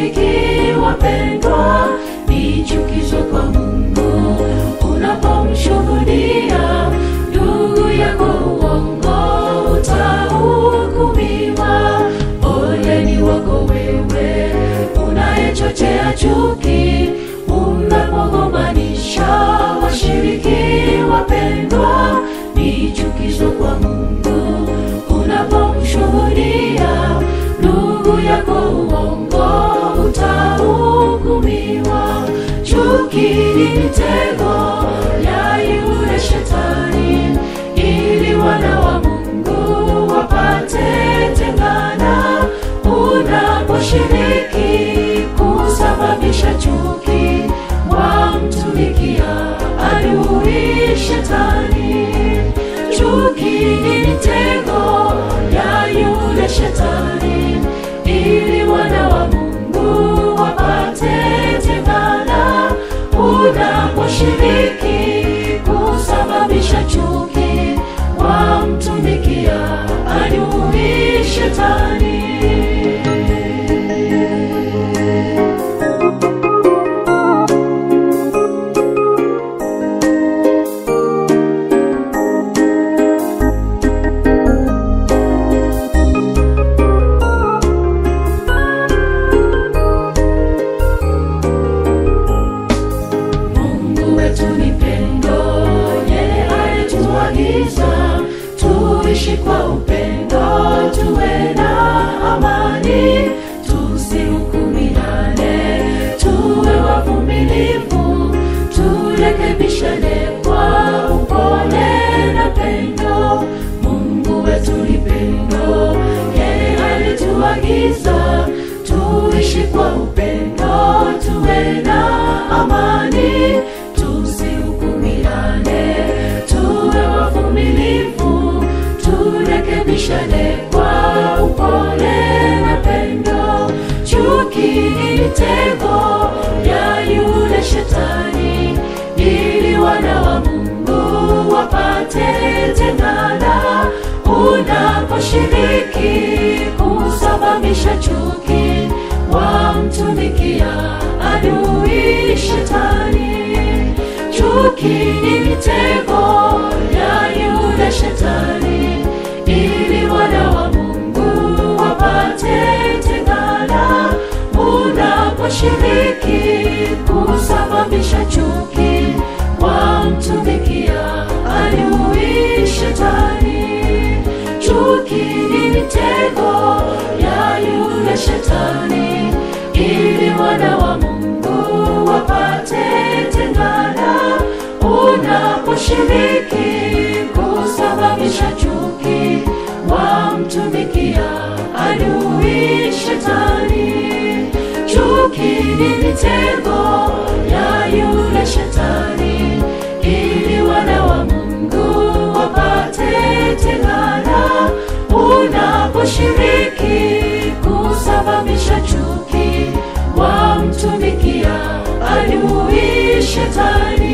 washiriki wapendwa, ni chukizo kwa Mungu unapomshuhudia ndugu yako uongo, utahukumiwa. Ole ni wako wewe unayechochea chuki, unapogombanisha washiriki wapendwa, ni chukizo kwa Mungu unapomshuhudia ndugu yako uongo, utahukumiwa. Chuki ni mitego ya yule shetani, ili wana wa Mungu wapate tengana. Unaposhiriki kusababisha chuki, wamtumikia adui shetani. Chuki ni mitego ya yule shetani, ili wana wa Mungu wapate tengana. Unaposhiriki kusababisha chuki, wamtumikia adui shetani. Mungu wetu ni pendo, yeye alituagiza tuishi kwa upendo, tuwe na amani, tusihukumiane, tuwe wavumilivu, turekebishane kwa upole na pendo. Mungu wetu ni pendo, yeye alituagiza tuishi kwa upendo, tuwe na amani, tusihukumiane, tuwe wavumilivu, turekebishane kwa upole na pendo. Chuki ni mitego ya yule shetani, ili wana wa Mungu wapate tengana. Unaposhiriki kusababisha chuki, wamtumikia adui shetani. Chuki ni mitego ya yule shetani, ili wana wa Mungu wapate tengana. Unaposhiriki kusababisha chuki, wamtumikia adui shetani. Chuki ni mitego ya yule shetani, ili wana wa Mungu wapate tengana. Unaposhiriki kusababisha chuki, wamtumikia adui shetani. Chuki ni mitego ya yule shetani, ili wana wa Mungu wapate tengana. Unaposhiriki kusababisha chuki, wamtumikia adui shetani. Chuki ni mitego ya yule shetani, ili wana wa Mungu wapate tengana. Unaposhiriki kusababisha chuki, wamtumikia adui shetani. Chuki ni mitego ya yule shetani, ili wana wa Mungu wapate tengana. Unaposhiriki kusababisha chuki, wamtumikia adui shetani.